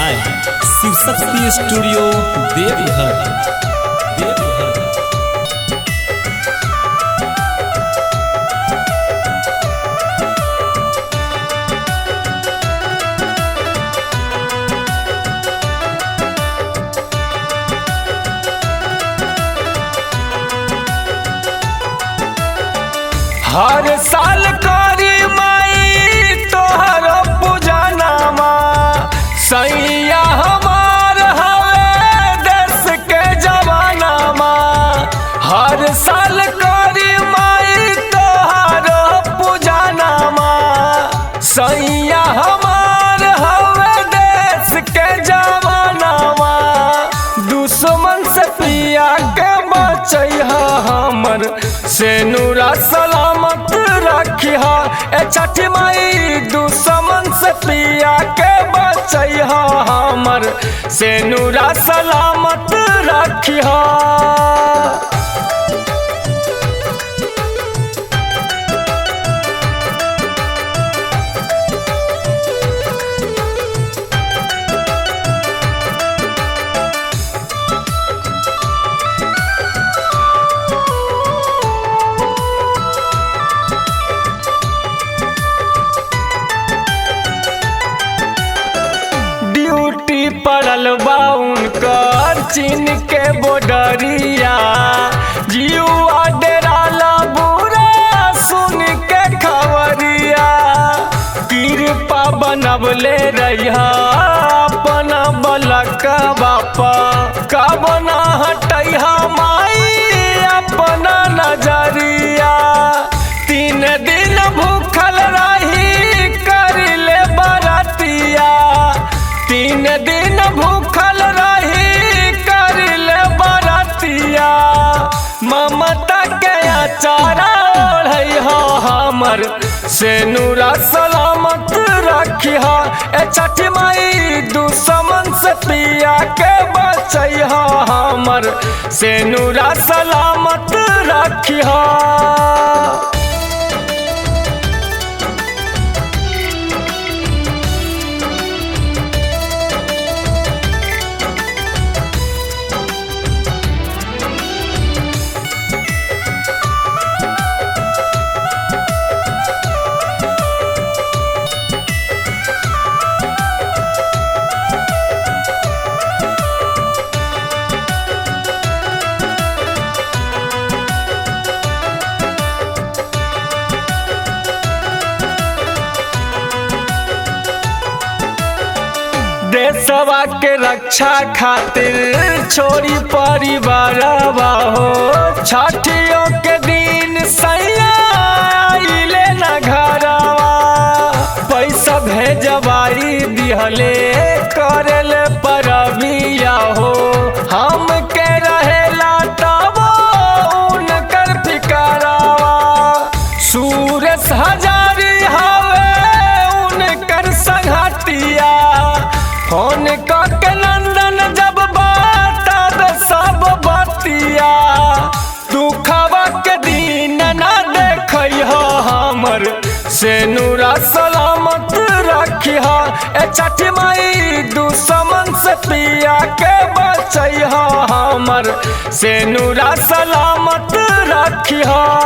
by Shivshakti studio Deoghar Deoghar हर साल करी माई तोहर पूजनामा सैया हमार हवे देश के जवानामा हर साल करी माई तोहर पूजनामा सैया हमार हवे देश के जवानामा दुश्मन से पिया के बचैहा हमर से नूरा सलामत रखिहा ए छठी माई दुश्मन से पिया के बचैहा हमर से नूरा सलामत रखिहा ड्यूटी पड़ल बा उनकर चीन के बॉर्डरिया जीवा डेराला बुरा सुन के खबरिया कृपा बनबले रहिया अपना बलक बापा कब ना हटैहा माई अपना नजरिया तीन दिन भूखल रही करिले बरतिया तीन दिन भूखल रही करिले बरतिया ममता के अचारा ओढ़ै हो हमर से नूरा सलामत रखिहा ए छठी माई दुश्मन से पिया के बचैहा हमर से नूरा सलामत रखिहा देशवा के रक्षा खातिर छोड़ी परिवार हो छठियों के दिन सैया आइले न घरवा पैसा भेजवाई दिहले करेले परबिया हो हम के रहेला तब उनकर फिकरावा सूरज हजारी हवे उनकर संगतिया फोन के नंदन जब बात सब बतिया दुखवा के दिन ना देख हमर से नूरा सलामत रखिहा ए छठी माई दुश्मन से पिया के बचैहा हमर से नूरा सलामत रखिहा